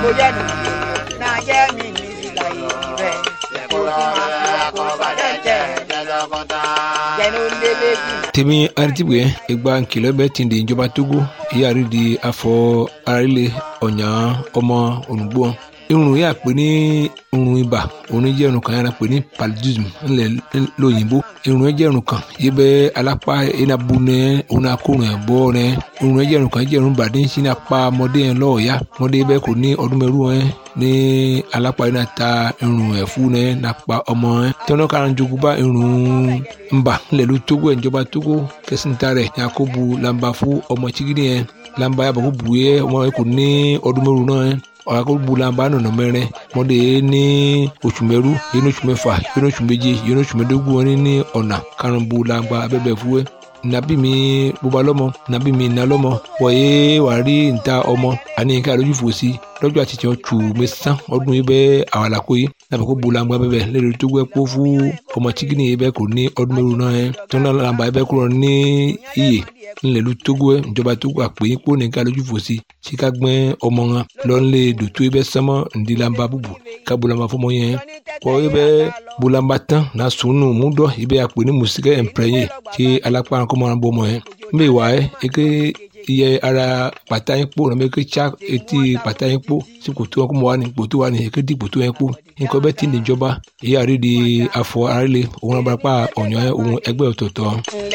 mo jẹ́ nìyí náà jẹ́ mi ní ìlà ìrẹ́ kó sì máa kó àkóbá jẹ́ jẹ́nu lélẹ́jì. tèmi aritibwe egba nkìlọ bẹ ti di ìjọba togo ìyáàrí di afọ arílẹ ọ̀nyà ọmọ ònùgbò irun yà pé ní irun ibà òun jẹ́ irun kan yàrá pé ní paludism ńlẹ̀ lóyìnbó irun jẹ́ irun kan yìí bẹ́ alápá iná bu nẹ òun náà kó rìn bọ́ rẹ irun jẹ́ irun kan jẹ́ irun bàdé ń sin apá ọmọdé yẹn lọ́ọ̀ọ́yá ọmọdé bẹ́ẹ̀ kò ní ọdún mẹ́rù yẹn ní alápá iná ta irun ẹ̀fú yẹn nàpa ọmọ yẹn tọ́nà kan jogun bá irun ńbà ńlẹ̀ ló tógó ẹ̀ ìjọba tógó kẹsìntà rẹ̀ ní akóbu làǹbà fún ọmọ chigidi yẹn làǹbà yàbọ̀ kó bù yẹ ọmọ yẹn kò ní ọdún mẹ́rù náà yẹn ọ̀rọ̀ bulamba nọ̀nà mẹ́rin mọ́dé ní oṣù mẹ́rú yẹn ní oṣù mẹ́fà yẹn ní oṣù méje yẹn ní oṣù mẹ́dógún wọn ní ọ̀nà karùn-ún bulamba abẹ́bẹ̀ fúwẹ́ nabi mi bóba lọ́mọ nabi mi iná lọ́mọ wọ̀nyé wàá rí níta ọmọ àní ká lójú fò sí lọ́jọ́ àti tiẹ̀ tù mí sán ọdún yìí bẹ́ẹ̀ àwọn àlàkó yìí nàbẹ̀ kó bulamba bẹ́ẹ̀ lẹ́nu tó gbẹ́ kó fún ọmọ chikini yìí bẹ́ẹ̀ kò ní ọdún mẹ́rù náà yẹn tọ́nà làǹbà yìí bẹ́ẹ̀ kúrò ní iyè ńlẹ̀lú togo ẹ̀ ìjọba togo àpè yín kó nìkan lójú fò sí tí ká gbẹ́ ọmọ wọn lọ́nlé dòtó ibẹ̀ sánmọ́ ńdílamba búbu ká bulamba fọmọ yẹn kọ́ ibẹ̀ bulamba tán na sunu múdọ̀ ibẹ̀ àpè ní musikẹ́ ẹ̀mpẹ́yẹ tí alápá kọ́mọ́ wọn bọ́ ọmọ yẹn mbẹ́ wà ẹ́ eke iye ara pàtà yín kpó nàbẹ eke tsa etí pàtà yín kpó sí kòtò wọn kọ́mọ́ wa ni kòtò wa ni eke di kòtò yẹn kpó nǹkan bẹ́ẹ̀ ti ní ìjọba èyí àrídìí afọ àrílẹ̀ òun abarapá ọ̀nyọ́ òun ẹgbẹ́ ọ̀tọ̀ọ̀tọ̀.